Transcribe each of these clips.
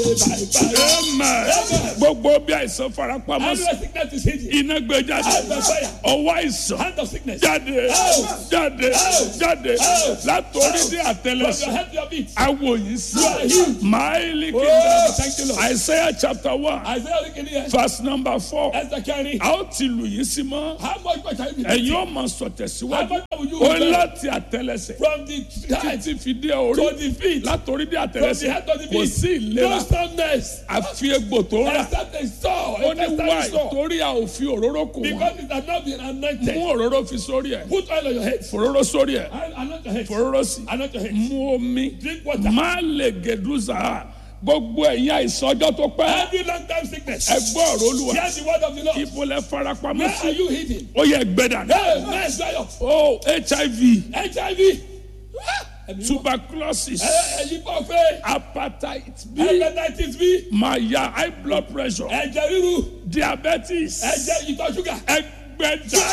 Amen. Gbogbo bí àìsàn farapamọ́ sí. Every sickness is hidden. Iná gbé jáde. Hand of fire. Ọwọ́ àìsàn. Hand of sickness. Jáde. Jáde. Jáde. Látòrí dé From your àtẹlẹsẹ̀. head to your feet. Awo yìí sí. You are healed. Máìlì Oh, thank you, kìndà. Lord. Isaiah chapter one Isaiah looking here. verse number four. Esther carry. A ó ti lù yín sí mọ́. How much more shall you be? Ẹ̀yin ó máa sọ How tẹ̀síwájú. much will you Ó bear? láti àtẹlẹsẹ̀. From the head Títí fi dé to orí. the feet. Látòrí dé From the àtẹlẹsẹ̀. head to the Kò feet. sí No ìlera. soundness. Àfi egbò tó rà. Except a saw. Ó ní Except wáì a saw. torí a ò fi òróró kù wọ́n. Because it has not been anointed. Mú òróró fi sórí ẹ̀. Put oil on your head. Fòróró sórí ẹ̀. And Anoint your head. Fòróró sí. Anoint your head. Mú omi. Drink water. Má lè gèdúzà. Gbogbo ẹ̀yin àìsàn ọjọ́ tó pẹ́. Every long time sickness. Ẹ gbọ́ ọ̀rọ̀ olúwa. Hear the word of the Lord. Ibo lẹ farapamọ́ Where are sí. you hidden? Ó yẹ gbẹ́dà. Hey, man, dry up. Oh HIV, HIV. tuberculosis, Ẹyin bọ̀ fẹ́. hepatitis B, Hepatitis B. maya, high blood pressure, Ẹ̀jẹ̀ ríru. diabetes, Ẹ̀jẹ̀ ìtọ̀ ṣúgà. ẹgbẹ́jà.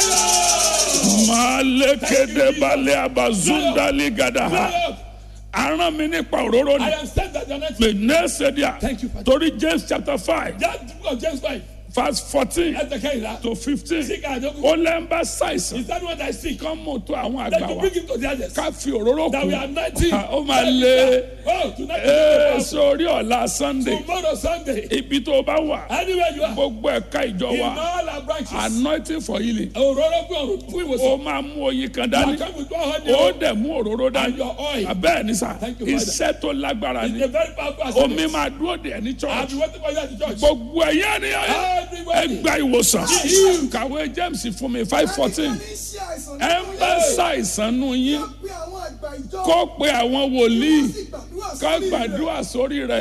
Màlẹ́kẹ̀dẹ̀ balẹ̀ abazundali gada. Dry up. Aràn mi nípa òróró I ni. am sent that you're not. Pè nẹ́ẹ̀sẹ̀díà. Thank you, Father. Torí James chapter five That book of James 5. verse fourteen Ẹ̀jẹ̀ kẹ́hìnrà. to fifteen. Sick and joke. Ó lẹ́ ń bá ṣàìsàn. Is that what I see? Kán mú tó àwọn That àgbà you wa. bring him to the others. Ká fi òróró That we kù. are 19. Ó máa lé. Oh, tonight Ee, is sórí ọ̀la Sunday. tomorrow Sunday. Ibi tó o bá wà. Anywhere you are. Gbogbo ẹ̀ka ìjọ In wa. all our branches. Anointing for healing. Òróró fún ọ̀run fún Ó ìwòsàn. máa mú oyin kan I dání. come with one honey. Ó dẹ̀ mú òróró And dání. your oil. Abẹ́ẹ̀ ni sà. Thank you, Father. Iṣẹ́ tó lágbára It's ni. a very powerful Omi assignment. máa dúró dè ní I've church. been waiting for you at the church. Gbogbo ẹ̀yẹ́ ni ẹ Everybody. gba ìwòsàn. Kàwé James fún mi five fourteen. Ẹ ń bá ṣàìsàn nù yín. Kó pe àwọn wòlíì. Ká gbàdúrà sórí rẹ̀.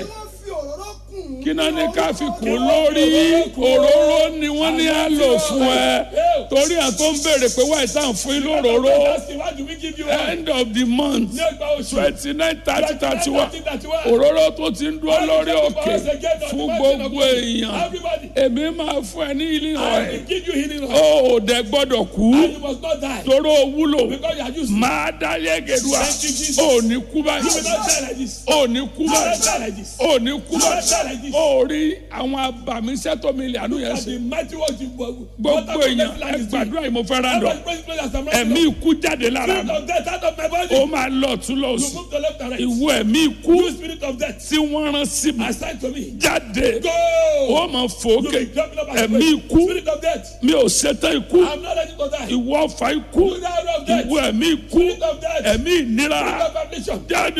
kí náà ní ká fi kún lórí òróró ni wọ́n ní á lò fún ẹ torí à tó ń béèrè pé wáyé tá à ń fún yín lóróró That's the one do we give you one. end of the month Ní ọgbà oṣù. twenty nine thirty thirty one 31. òróró tó ti ń dúró lórí òkè fún gbogbo èèyàn Everybody. èmi máa fún ẹ ní ilé I ọ̀rẹ́ will give you healing oil. ó ò dẹ gbọ́dọ̀ kú And you must not die. toró wúlò Because you are used. máa dá yẹ́gẹ̀dúà Thank you, Jesus. ó ní kú You will báyìí not die like this. ó ní kú You will not báyìí die like this. ó ní kú You will not die báyìí like this. ó rí àwọn abàmíṣẹ́ tó mi lè àánú yẹn And ṣe the mighty words you gbogbo èèyàn ẹ gbàdúrà yìí mo fẹ́ rán dọ̀ ẹ̀mí ikú jáde lára Spirit mi of death out of my body. ó máa lọ tún lọ You sùn move to left and right. ìwọ ẹ̀mí ikú You spirit of death. tí wọ́n rán sí mi Assign to me. jáde Go. ó máa fò You ókè be jumping up and ẹ̀mí praying. ikú Spirit of death. mi ò ṣetán ikú I'm not ready to die. ìwọ ọ̀fà ikú You die of death. ìwọ ẹ̀mí ikú Spirit of death. ẹ̀mí ìnira Spirit of affliction. jáde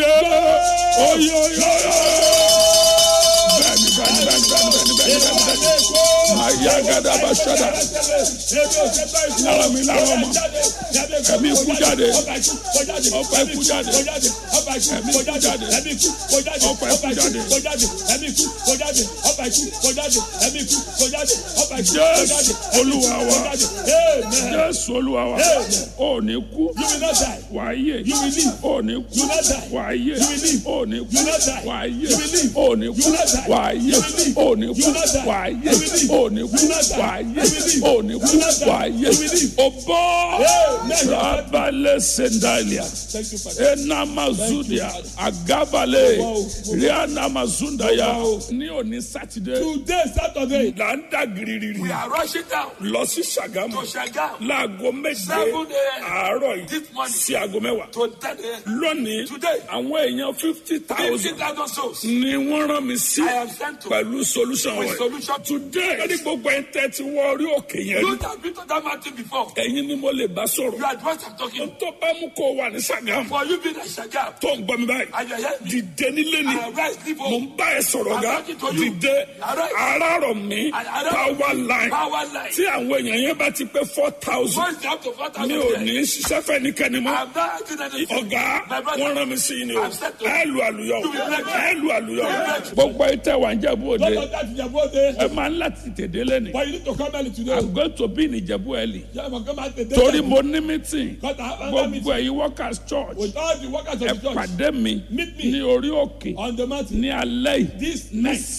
oyoyoyo bẹ́ẹ̀ni bẹ́ẹ̀ni bẹ́ẹ̀ni bẹ́ẹ̀ni bẹ́ẹ̀ni bẹ́ẹ̀ni bẹ́ẹ̀ni àyà gàdá bá ṣẹlẹ̀ lára mi lára ọmọ ẹ̀mí ikú jáde ọ̀fà ikú jáde ẹ̀mí ikú jáde ọ̀fà ikú jáde jésù olúwa wa jésù olúwa wa ò ní kú wàá yè ò ní kú wàá yè ò ní kú wàá yè ò ní kú wàá yè ò ní kú wàá yè ò ní kú wàá yè ò ní kú wàá yè o bọ́ rabalẹ̀ sendalia enamazudia agabale rianamazundaya ní òní sátidé Today, Saturday, là ń dà gírírí we are rushing down lọ sí sàgámù to Shagam láago méje Seven a.m. àárọ̀ yìí this morning sí aago mẹ́wàá to 10 a.m. lónìí Today. àwọn èèyàn fifty thousand 50,000 souls. ni wọ́n rán mi sí I am sent to pẹ̀lú solution with wẹ̀. solution. today lórí gbogbo ẹ̀ tẹ́ ti wọ orí òkè yẹn rí You have been to that mountain before. ẹ̀yin ni mo lè bá You sọ̀rọ̀ are the ones I'm talking. tó bá mú kó wà ní sàgámù For you being a Shagam, tó ń gbọ́ mi báyìí and you're here, dìde nílé ni I rise, leave mo home. ń bá ẹ sọ̀rọ̀ ga I'm talking to you. dìde Arise. arárọ̀ mi Arise. power line Power line. tí àwọn èèyàn yẹn bá ti pé four thousand Once you have to 4,000 mi ò there, ní ṣiṣẹ́ fẹ́ nìkẹ́ni mọ́. I'm not acting anything. ọ̀gá My brother, wọ́n rán mi sí i ni o I'm set to- ẹ lu àlùyọ You will break. ẹ lu àlùyọ You will break. gbogbo ìtẹ̀ wà ń jẹ̀bú òde Don't that in your body. ẹ máa ń láti tèdè lẹ́nu But you need to come early today. i'm going to be in ìjẹ̀bú ẹ̀lì Yeah, but come out the day. torí mo ní meeting Because I have another gbogbo meeting ẹ̀yin workers church with all the workers ẹ of the church pàdé mi Meet me. ní orí òkè on the mountain. ní alẹ́ yìí This ní night. seven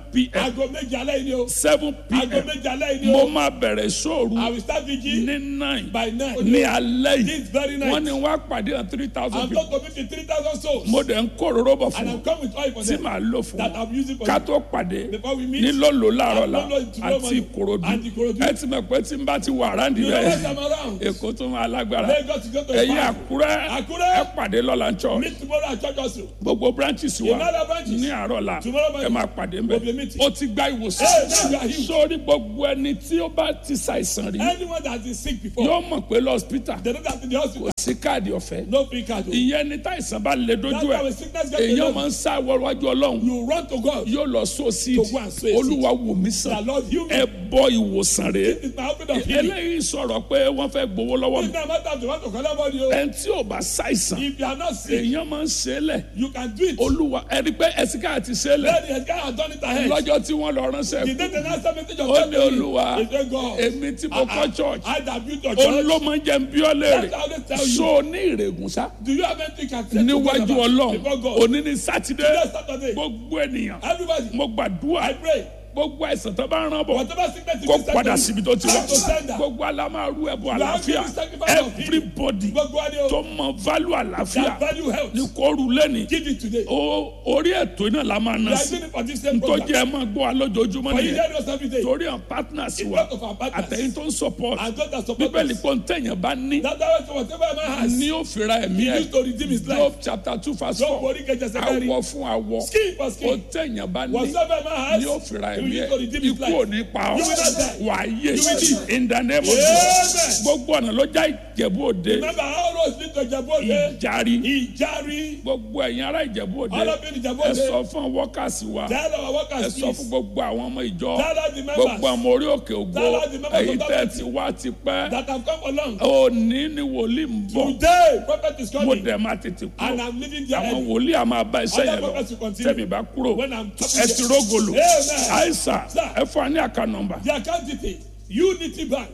pm aago méje alẹ́ yìí ni o. seven aago pm méje alẹ́ yìí ni mo o. máa bẹ̀rẹ̀ sóòru I will start vigil ní nine by nine. ní alẹ́ This yìí very night. wọ́n ní wá pàdé hàn three thousand I'm people going to meet the three thousand souls. mo dẹ̀ ń kó òróró bọ̀ and fún I'm wọn come with oil for tí them. màá lò fún that wọn I'm using for ká you. tó pàdé Before we meet. ní lọ́lọ́ láàárọ̀ la Lọ́lọ́ tomorrow àti morning. ìkòròdú And Ìkòròdú. ẹ ti mọ̀ pé tí n bá ti wà ráǹdì You know what bẹ́ẹ̀ I'm around. èkó tó máa lágbára Lagos to go to ẹ̀yin Ibadan. àkúrẹ́ Àkúrẹ́. ẹ pàdé lọ́la ń church Meet tomorrow at church also. gbogbo branches wa In other branches. ní àárọ̀ la Tomorrow morning. ẹ máa pàdé We'll be mbẹ meeting. ó ti gba ìwòsàn Hey, now you are healed. sórí gbogbo ẹni tí ó bá ti ṣàìsàn rí Anyone that has been sick before. yóò mọ̀ pé lọ́spítà They don't have to the hospital. sí káàdì ọ̀fẹ́ No free card. o. ìyẹn ní táìsàn bá lè That's dojú why ẹ̀ when sickness gets èèyàn to máa you, ń sá wọ́wájú ọlọ́run you run to God. yóò lọ sóò sí To go and sow a seed. olúwa wò mí The sàn Lord heal me. ẹ bọ ìwòsàn rèé It's my open of healing. eléyìí sọ̀rọ̀ pé wọ́n fẹ́ gbowó lọ́wọ́ mi It's not matter if you want to collect money. o. ẹni tí ò bá ṣàìsàn If you are not sick, èèyàn máa ń ṣe é lẹ̀ you can do it. olúwa ẹni pé ẹ̀sìnká ti ṣe é lẹ̀ Then the guy has done it ahead. lọ́jọ́ tí wọ́n lọ ránṣẹ́ The kú day the last message of ó God ní to me, olúwa he said, God, èmi tí mo kọ́ church I that built your òun church. ló máa ń jẹ́ ń bí ọ léèrè That's how they tell you. so ní ìrègùn sá Do you have anything you can say to God níwájú about- ọlọ́run before God? òní ní sátidé Today, Saturday. gbogbo ènìyàn Everybody, mo gbàdúrà I pray. gbogbo àìsàn tó bá rán bọ̀ Whatever sickness you kó can send padà to síbi me, tó ti wá I have to send that. gbogbo alámàrú ẹ̀bùn You are àlàáfíà giving sacrifice of healing. everybody Gbogbo wa ni o. tó mọ value àlàáfíà That value health. ní kóoru lẹ́ni Give it today. o- orí ètò iná la máa We ná are sí doing it for this same tó program. jẹ́ ẹ máa gbọ́ wa lójoojúmọ́ For you nìyẹn hear us every day. torí àwọn partners It's wa part of our partners. àtẹ̀yìn tó ń support And those that support bíbélì us. pọ̀ ń tẹ̀yàn bá ní That's why so whatever a man has, ní ó fira ẹ̀mí he ẹ̀ used to redeem his Job life. chapter two verse Job four orí kẹjẹ sẹkẹrì. awọ fún awọ Skin for ó skin. tẹ̀yàn bá ní Whatever a man has, ní ó fira he ẹ̀mí used ẹ̀ to redeem his ikú life. ò ní pa ọ́ You will not die. wà á yé You will live. in the name of Amen. Jesus gbogbo ọ̀nà ló já ìjẹ̀bú òde Remember how roads lead to Ìjẹ̀bú-Òde? ìjàrí Ìjàrí. gbogbo ẹ̀yin ará ìjẹ̀bú òde All of you in ẹ Ìjẹ̀bú-Òde. sọ fún wọ́kàsí wa Tell our ẹ workers sọ fún please. gbogbo àwọn ọmọ ìjọ Tell us the members gbogbo ọmọ orí òkè ògo Tell us the members èyí of tẹ́ that ti wá ti pẹ́ that have come along. òní ni wòlíì ń bọ̀ Today, prophet is mo coming. dẹ̀ máa tètè And kúrò I'm leaving there àwọn early. wòlíì a máa bá iṣẹ́ Other yẹn lọ prophets will continue. tẹ̀mí bá kúrò When I'm ẹ ti rógòlò Amen. àìsà Sir. ẹ fún wa ní àká nọ́mbà The account detail Unity Bank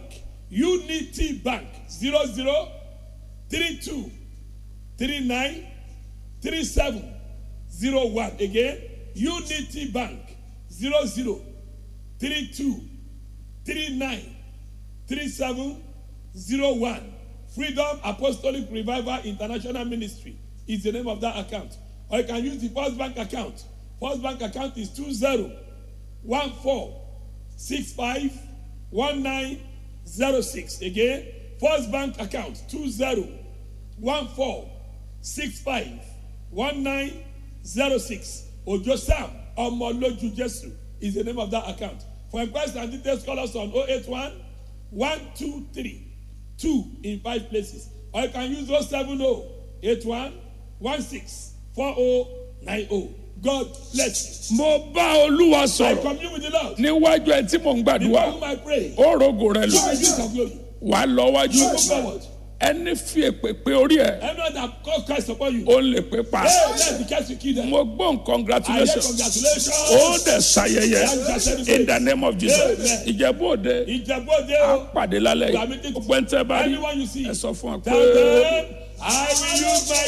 Unity Bank zero zero three two three nine three seven zero one again Unity Bank zero zero three two three nine three seven zero one Freedom Apostolic Revival International Ministry is the name of that account or you can use the First Bank account First Bank account is two zero one four six five one nine zero six again first bank account two zero one four six five one nine zero six ojo sam ọmọlójú jésù is the name of that account for inquiries and details call us on oh eight one one two three two in five places or you can use oh seven oh eight one one six four oh nine oh god bless you. mo bá olúwa I sọ̀rọ̀ commune with the Lord. níwájú ẹ tí mò ń Before gbàdúrà whom I pray. ó rògò rẹ lò You will use your glory. wà á lọ wájú You move forward. ẹni fi èpè pé orí ẹ Everyone that call Christ upon you. ó lè pé pa Hey, let the cast you kill them. mo gbóhùn I hear congratulations congratulations. ó dẹ̀ ṣayẹyẹ in the name of Jesus Amen. ìjẹ̀bú òde Ìjẹ̀bú-Òde á o. pàdé lálẹ́ We are yìí meeting gbogbo ẹni tẹ́ bá rí Anyone you see. ẹ sọ fún wa pé. Tell them, I will use my